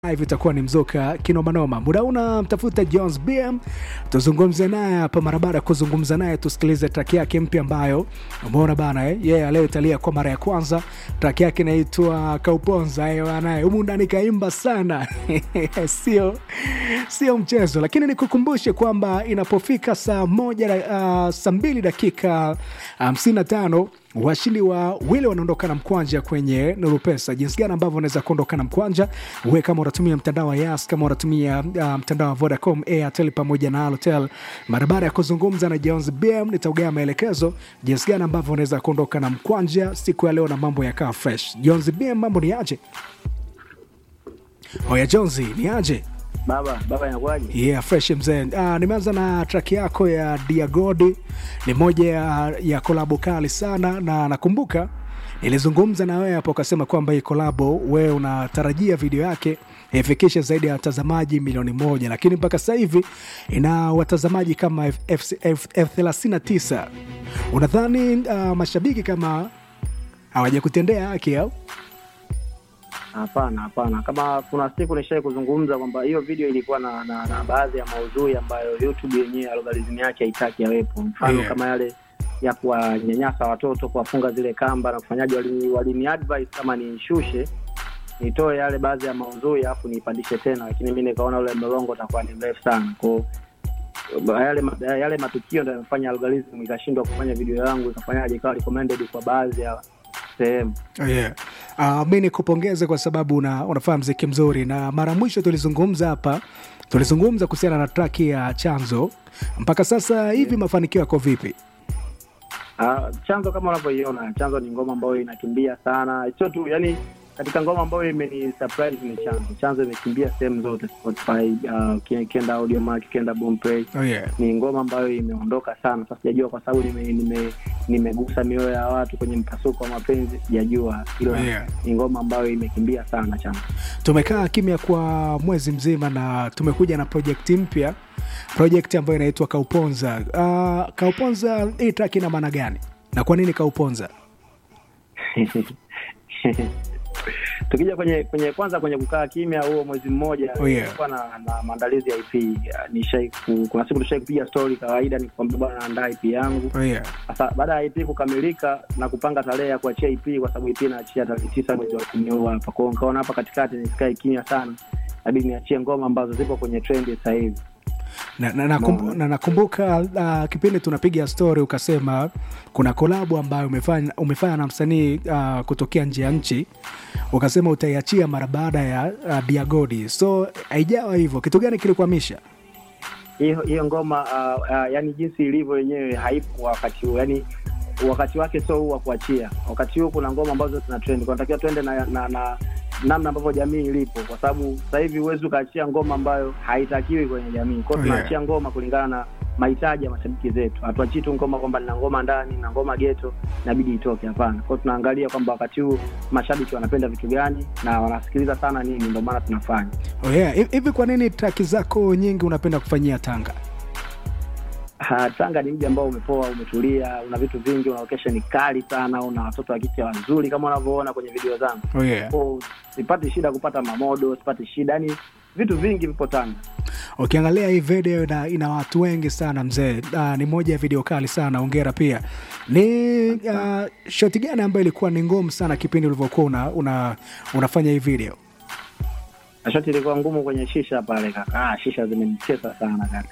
Live itakuwa ni mzoka kinomanoma. Muda una mtafuta Jones BM, tuzungumze naye hapa mara baada ya kuzungumza naye, tusikilize track yake mpya ambayo umeona bana eh? Yeye yeah, leo italia kwa mara ya kwanza. Track yake inaitwa Kauponza eh, bana humu ndani kaimba sana sio sio mchezo, lakini nikukumbushe kwamba inapofika saa moja uh, saa mbili dakika hamsini na tano washindi wa wile wanaondoka na mkwanja kwenye Nuru Pesa. Jinsi gani ambavyo unaweza kuondoka na mkwanja, we kama unatumia mtandao wa Yas, kama unatumia uh, mtandao wa Vodacom, Airtel pamoja na Halotel. Mara baada ya kuzungumza na Jones BM, nitaugea maelekezo jinsi gani ambavyo unaweza kuondoka na mkwanja siku ya leo na mambo yakaa fresh. Jones BM, mambo ni aje? Oya Jones, ni aje? Baba, baba inakuwaje? Yeah, fresh mzee. Uh, nimeanza na track yako ya Diagodi, ni moja ya, ya kolabo kali sana, na nakumbuka nilizungumza na wewe hapo, ukasema kwamba hii kolabo wewe unatarajia video yake ifikishe zaidi ya watazamaji milioni moja, lakini mpaka sasa hivi ina watazamaji kama elfu thelathini na tisa. Unadhani uh, mashabiki kama hawajakutendea haki au? Hapana, hapana. Kama kuna siku nishai kuzungumza kwamba hiyo video ilikuwa na, na, na baadhi ya maudhui ambayo YouTube yenyewe algorithm yake haitaki yawepo, mfano Yeah. kama yale ya kuwanyanyasa watoto, kuwafunga zile kamba na kufanyaji. Walini, walini advise kama nishushe nitoe yale baadhi ya maudhui alafu niipandishe tena, lakini mi nikaona ule mlolongo utakuwa ni mrefu sana kwao yale, ma- yale matukio ndo yamefanya algorithm ikashindwa kufanya video yangu ikafanyaje ikawa recommended kwa baadhi ya sehemu. Oh, yeah. Uh, mi nikupongeze kwa sababu una, unafanya mziki mzuri, na mara mwisho tulizungumza hapa, tulizungumza kuhusiana na traki ya Chanzo. Mpaka sasa hivi mafanikio yako vipi? Ah, chanzo kama unavyoiona, chanzo ni ngoma ambayo inakimbia sana, sio tu yani, katika ngoma ambayo imeni surprise ni chanzo. Chanzo imekimbia sehemu zote Spotify, uh, uki- ukienda Audiomack, ukienda Boomplay. Oh, yeah. Ni ngoma ambayo imeondoka sana. Sasa sijajua kwa sababu nime, nime, nimegusa mioyo ya watu kwenye mpasuko wa mapenzi, sijajua hilo. Yeah. Ni ngoma ambayo imekimbia sana chanzo. Tumekaa kimya kwa mwezi mzima na tumekuja na project mpya, project ambayo inaitwa Kauponza. Uh, Kauponza, hii track ina maana gani na kwa nini Kauponza? tukija kwenye kwenye kwanza kwenye kukaa kimya huo mwezi mmoja Oh, yeah. nilikuwa na, na maandalizi ya IP Ya, nishai ku- kuna siku tushai kupiga story kawaida nikwambia bwana naandaa IP yangu Oh, yeah. sasa baada ya IP kukamilika na kupanga tarehe ya kuachia IP kwa sababu IP inaachia tarehe tisa mwezi wa kumi huu hapa kwao nikaona hapa katikati nisikae kimya sana nabidi niachie ngoma ambazo zipo kwenye trend sasa hivi na, na, nakumbu, Umeona? na nakumbuka uh, kipindi tunapiga story ukasema kuna kolabo ambayo umefanya, umefanya na msanii uh, kutokea nje ya nchi ukasema utaiachia mara baada ya uh, Diagodi, so haijawa hivyo. Kitu gani kilikwamisha? hiyo hiyo ngoma uh, uh, yani jinsi ilivyo yenyewe haipo wakati huu yani wakati wake sio huu wa kuachia wakati huu kuna ngoma ambazo zina trend kunatakiwa twende na, na, na namna ambavyo jamii ilipo kwa sababu sasa hivi huwezi ukaachia ngoma ambayo haitakiwi kwenye jamii kwao Oh, yeah. tunaachia ngoma kulingana na mahitaji ya mashabiki zetu hatuachii tu ngoma kwamba nina ngoma ndani na ngoma geto inabidi itoke hapana kwao tunaangalia kwamba wakati huu mashabiki wanapenda vitu gani na wanasikiliza sana nini ndio maana tunafanya Oh yeah. Hivi hivi kwa nini traki zako nyingi unapenda kufanyia Tanga? Ah, Tanga ni mji ambao umepoa, umetulia, una vitu vingi, una location kali sana, una watoto wa kike wazuri kama unavyoona kwenye video zangu. Oh yeah. Kwa sipati shida kupata mamodo, sipati shida, yani vitu vingi vipo Tanga. Ukiangalia hii video ina, ina watu wengi sana mzee. Uh, ni moja ya video kali sana, ongera pia. Ni uh, shoti gani ambayo ilikuwa ni ngumu sana kipindi ulivyokuwa una, una, unafanya hii video? Na shoti ilikuwa ngumu kwenye shisha pale kaka. Ah, shisha zimenitesa sana kaka.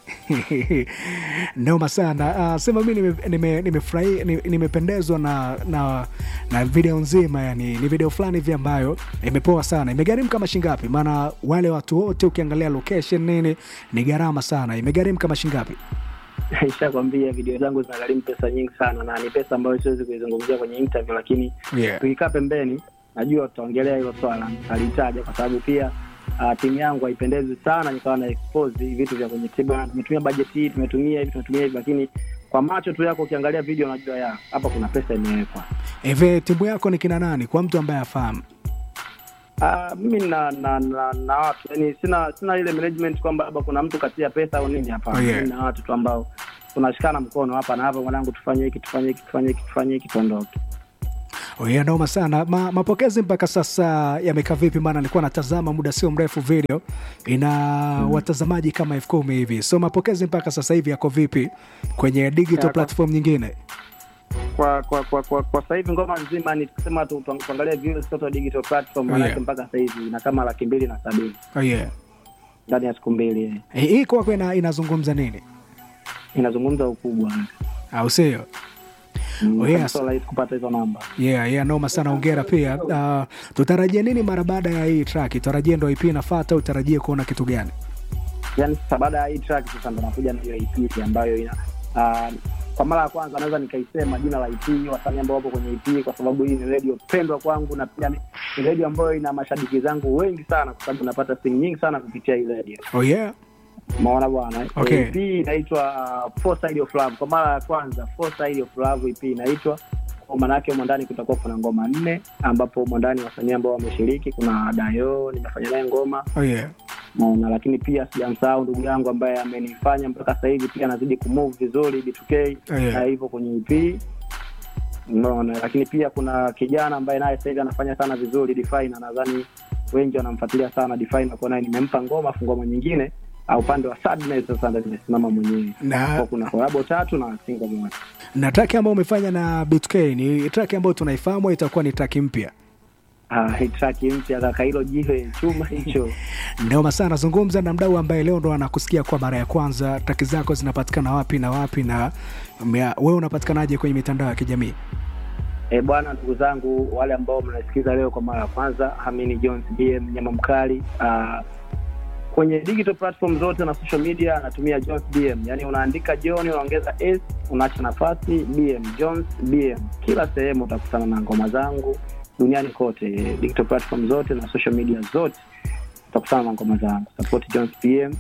noma sana. Uh, sema mi nimependezwa nime, nimefurahi- ni- nimependezwa na, na, na video nzima, yani ni video fulani hivi ambayo imepoa sana. Imegharimu kama shingapi? Maana wale watu wote ukiangalia location nini ni gharama sana. Imegharimu kama shingapi? Nishakwambia video zangu zinagharimu pesa nyingi sana na ni pesa ambayo siwezi kuizungumzia kwenye interview, lakini Yeah. tukikaa pembeni najua tutaongelea hilo swala nitalitaja kwa sababu pia uh, timu yangu haipendezi sana nikawa na expose hivi vitu vya kwenye tiba tumetumia bajeti hii tumetumia hivi tumetumia hivi lakini kwa macho tu yako ukiangalia video unajua ya hapa kuna pesa imewekwa Hivi timu yako ni kina nani, kwa mtu ambaye afahamu? uh, mimi na na, na na watu yani sina sina ile management kwamba labda kuna mtu katia pesa au nini hapana Oh, yeah. mimi na watu tu ambao tunashikana mkono hapa na hapa mwanangu tufanye hiki tufanye hiki tufanye hiki tufanye hiki tuondoke Yeah, noma sana Ma, mapokezi mpaka sasa yamekaa vipi? Maana nilikuwa natazama muda sio mrefu video ina watazamaji kama elfu kumi hivi, so mapokezi mpaka sasa hivi yako vipi kwenye digital Ya, kwa- platform nyingine? kwa kwa kwa kwa, kwa sasa hivi ngoma nzima ni kusema tu tu- tuangalie views total digital platform Oh, manake yeah. mpaka sasa hivi ina kama laki mbili na sabini Oh, yeah. ndani ya siku mbili eh. Eh, Hii kwako ina, inazungumza nini inazungumza ukubwa au sio? Mm, Oh, kama yes. sio rahisi kupata hizo namba Yeah, yeah, noma sana, ongera pia. Uh, tutarajie nini mara baada ya hii track? Tutarajie ndo IP inafuata, utarajie kuona kitu gani? yani sasa baada ya hii track sasa ndo nakuja na hiyo EP ambayo ina uh, kwa mara ya kwanza naweza nikaisema jina la EP wasanii ambao wapo kwenye EP kwa sababu hii ni redio pendwa kwangu na pia ni ni redio ambayo ina mashabiki zangu wengi sana kwa sababu napata simu nyingi sana kupitia hii redio Oh, yeah. maona bwana Okay. EP inaitwa uh, Four Side of Love kwa mara ya kwanza Four Side of Love EP inaitwa kwa maanake humo ndani kutakuwa kuna ngoma nne ambapo humo ndani wasanii ambao wameshiriki kuna Dayo nimefanya naye ngoma Oh, yeah. naona lakini pia sijamsahau ndugu yangu ambaye amenifanya mpaka sasa hivi pia anazidi kumove vizuri B2K Oh, yeah. na hivyo kwenye EP naona lakini pia kuna kijana ambaye naye sasa hivi anafanya sana vizuri Define na nadhani wengi wanamfuatilia sana Define kwa naye nimempa ngoma afu ngoma nyingine au upande wa Sadness sasa ndo nimesimama mwenyewe Na- kwa kuna kolabo tatu na single moja na track ambayo umefanya na B2K ni track ambayo tunaifahamu au itakuwa ni track mpya? ah hii track mpya kaka hilo jiwe chuma hicho Noma sana, zungumza na mdau ambaye leo ndo anakusikia kwa mara ya kwanza. Traki zako zinapatikana wapi na wapi, na mea- wewe unapatikanaje kwenye mitandao ya kijamii? E bwana, ndugu zangu wale ambao mnasikiza leo kwa mara ya kwanza, Hamini Jones BM nyama mkali. Uh, kwenye digital platform zote na social media anatumia Jones BM, yani unaandika John unaongeza s unaacha nafasi BM, Jones BM. Kila sehemu utakutana na ngoma zangu duniani kote, digital platform zote na social media zote utakutana na ngoma zangu. Support Jones BM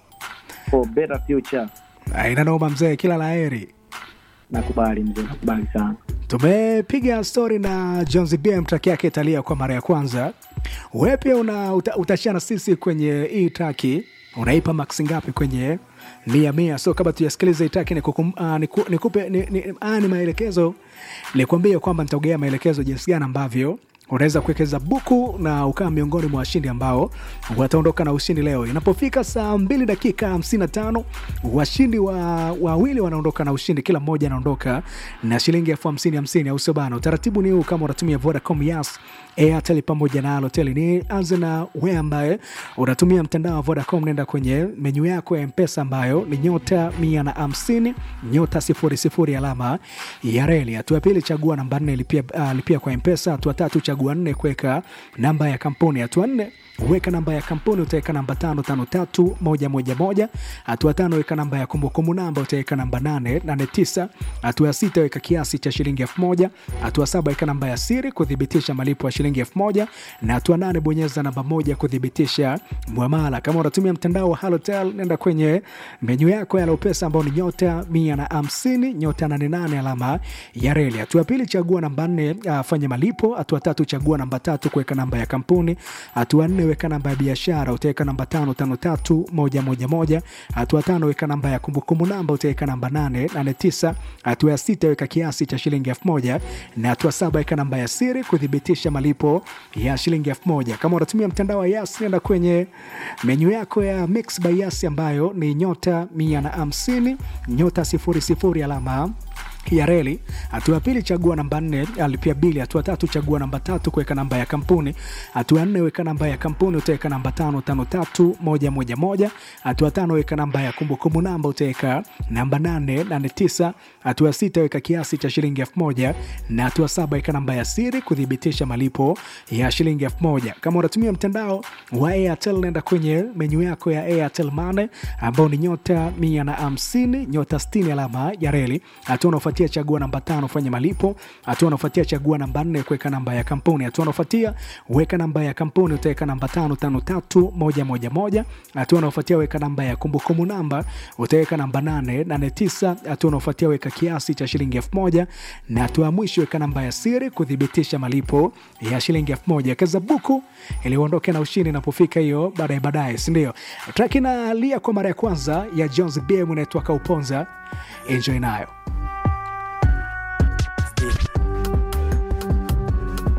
for better future. Aina noma mzee, kila laheri. Nakubali mzee, nakubali sana. Tumepiga stori na Jones BM, track yake italia kwa mara ya kwanza. Wewe pia una uta, utashana sisi kwenye hii traki, unaipa max ngapi kwenye mia mia? So kabla tujasikiliza hii traki nikukum- ah, niku- nikupe ni, ni, ah, ni maelekezo, nikuambia kwamba nitaogea maelekezo jinsi gani ambavyo unaweza kuwekeza buku na ukawa miongoni mwa washindi ambao wataondoka na ushindi leo. Inapofika saa mbili dakika hamsini na tano washindi wa wawili wanaondoka na ushindi, kila mmoja anaondoka na shilingi elfu hamsini hamsini, au sio bana? Utaratibu ni huu, kama unatumia Vodacom, Yas, Airtel pamoja na Halotel. Ni anze na wewe ambaye unatumia mtandao wa Vodacom, nenda kwenye menyu yako ya Mpesa ambayo ni nyota mia na hamsini nyota sifuri sifuri alama ya reli. Hatua ya pili chagua namba nne lipia, uh, lipia kwa Mpesa. Hatua tatu chagua nne kuweka namba ya kampuni. Hatua nne weka namba ya kampuni utaweka namba tano tano tatu moja moja moja. Hatua tano weka namba ya kumbukumbu namba utaweka namba nane nane tisa. Hatua ya sita weka kiasi cha shilingi elfu moja. Hatua saba weka namba ya siri kuthibitisha malipo ya shilingi elfu moja na hatua nane bonyeza namba moja kuthibitisha mwamala. Kama unatumia mtandao wa Halotel nenda kwenye menyu yako ya Lopesa ambao ni nyota mia na hamsini nyota nane nane alama ya reli. Hatua ya pili chagua namba nne uh, fanya malipo. Hatua tatu chagua namba tatu kuweka namba ya kampuni. Hatua nne weka namba ya biashara utaweka namba tano tano tatu moja moja moja. Hatua tano weka namba ya kumbukumbu namba utaweka namba nane nane tisa. Hatua ya sita weka kiasi cha shilingi elfu moja na hatua saba weka namba ya siri kuthibitisha malipo ya shilingi elfu moja. Kama unatumia mtandao wa Yas nenda kwenye menyu yako ya Mix by Yas ambayo ni nyota mia na hamsini nyota sifuri sifuri alama ya reli. Hatua ya pili chagua namba nne alipia bili. Hatua tatu chagua namba tatu kuweka namba ya kampuni. Hatua ya nne weka namba ya kampuni utaweka namba tano tano tatu moja moja moja. Hatua tano weka namba ya kumbukumbu namba utaweka namba nane nane tisa. Hatua ya sita weka kiasi cha shilingi elfu moja na hatua saba weka namba ya siri kuthibitisha malipo ya shilingi elfu moja. Kama unatumia mtandao wa Airtel nenda kwenye menyu yako ya Airtel Money ambao ni nyota mia na hamsini nyota sitini alama ya reli. Hatua unaofuatia chagua namba tano fanya malipo. Hatua unaofuatia chagua namba nne kuweka namba ya kampuni. Hatua unaofuatia weka namba ya kampuni utaweka namba tano tano tatu moja moja moja. Hatua unaofuatia weka namba ya kumbukumbu namba utaweka namba nane nane tisa. Hatua unaofuatia weka kiasi cha shilingi elfu moja na hatua ya mwisho weka namba ya siri kuthibitisha malipo ya shilingi elfu moja. Kaza buku ili uondoke na ushindi inapofika hiyo baadaye baadaye, si ndio? Track inalia kwa mara ya kwanza ya Jones BM inaitwa Kauponza. Enjoy nayo.